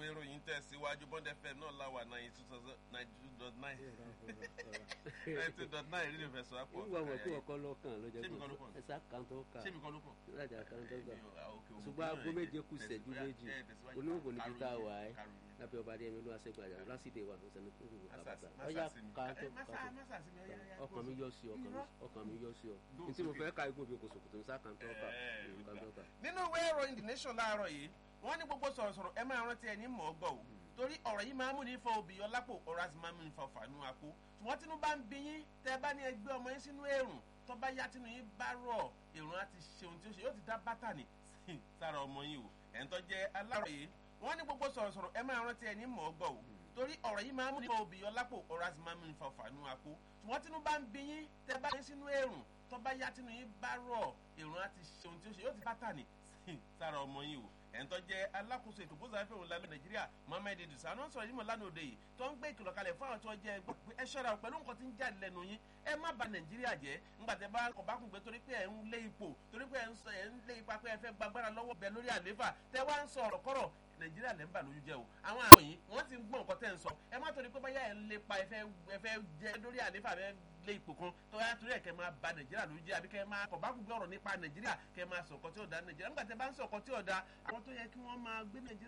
ìròyìn tẹ̀síwájú bond fm náà láwà ninety two thousand ninety two dot nine ninety two dot nine rí ìfẹsọ̀ àpò nígbà wọn kí ọkọ lọkàn lọjọ Ṣé mi kọ́ ló kàn? ẹsà kan tó kà ṣé mi kọ́ ló kàn? lájà kan tó kà Èmi ò- ah, okay, ṣùgbọ́n òun aago náà méje ẹ̀ kù ìṣẹ́jú tẹ̀síwájú, méjì ẹ̀ tẹ̀síwájú. olóògùn níbi tá a Karùn-ún wà yẹn, ẹ́ karùn-ún yẹn. lábẹ́ ọba adéyẹmí ló wá sẹ́gbà jà lásìdè wà lọ́sẹ̀ ní kúrò Masa- kàbàtà masa ọ̀yà sí mi. kan Eh, tó masa- kan masa sí mi, ọ̀yá, ọ̀yá, tó ọkàn mi yọ sí ọ ọkàn mi- Irọ́. ọkàn mi yọ sí ọ Lóòótọ́ ní tí mo kì í- fẹ́ ka igun bí kòsòkòtò ní sáà kan tó kà Eh, nǹkan tó kà. nínú ìwé ìròyìn the nation láàárọ̀ yìí wọ́n ní gbogbo sọ̀rọ̀sọ̀rọ̀ ẹ máa rántí ẹni mọ̀ ọ́ gbọ́ o torí ọ̀rọ̀ yìí máa ń mú ní fọ obì ọlápò ọ̀rọ̀ àti máa ń mú ní fọ fàánú àpò ṣùgbọ́n tínú bá ń bí yín tẹ́ ẹ bá ní ẹgbẹ́ ọmọ yín sínú èrùn tó bá yá tínú yín bá rọ̀ èrùn á ti ṣe ohun tí ó ṣe yóò ti dá bátà ní sára ọmọ yín o ẹ̀ ń tọ́ jẹ́ alárọ̀ yìí wọ́n ní gbogbo sọ̀rọ̀sọ̀rọ̀ ẹ máa rántí ẹni mọ̀ ọ́ gbọ́ o torí ọ̀rọ̀ yìí máa ń mú ní fọ obì ọlápò ọ̀rọ̀ àti máa ń mú ní fọ fàánú àpò ṣùgbọ́n tínú bá ń bí yín tẹ́ ẹ bá ní sínú èrùn tó bá yá tínú yín bá rọ̀ èrùn á ti ṣe ohun tí ó ṣe yóò ti bátà ní sára ọmọ yín o ẹ̀ńtọ́ jẹ́ alákòóso ètò gbósà fẹ́ òun lálẹ́ nàìjíríà mohammed idris àná sọ̀rọ̀ yìí mọ̀ lánàá òde yìí tó ń gbé ìkìlọ̀ kalẹ̀ fún àwọn tí wọ́n jẹ́ ẹgbẹ́ pé ẹ ṣọ́ra pẹ̀lú nǹkan tí ń jáde lẹ́nu yín ẹ má ba nàìjíríà jẹ́ ńgbà tẹ́ bá kọ̀ bá kùn pé torí pé ẹ̀ ń lé ipò torí pé ẹ̀ ń sọ ẹ̀ ń lé ipa pé ẹ fẹ́ gbàgbára lọ́wọ́ bẹ lórí àlééfà tẹ́ wá ń sọ ọ̀rọ̀ kọ́rọ̀ nàìjíríà lẹ́ ń bà lójú jẹ́ o àwọn àwọn yìí wọ́n ti ń gbọ́ nǹkan tẹ́ ń sọ ẹ má torí pé báyà ẹ̀ ń lépa ẹ fẹ́ ẹ fẹ́ jẹ́ lórí àlééfà fẹ́ lé ipò kan tó yá torí ẹ̀ kẹ́ máa ba nàìjíríà lójú jẹ́ àbí kẹ́ máa kọ̀ bá kùn gbé ọ̀rọ̀ nípa nàìjíríà kẹ́ máa sọ ọ̀kan tí ò da nàìjíríà nígbà tẹ́ bá ń sọ ọ̀kan tí ò da àwọn tó yẹ kí wọ́n máa gbé nàìjíríà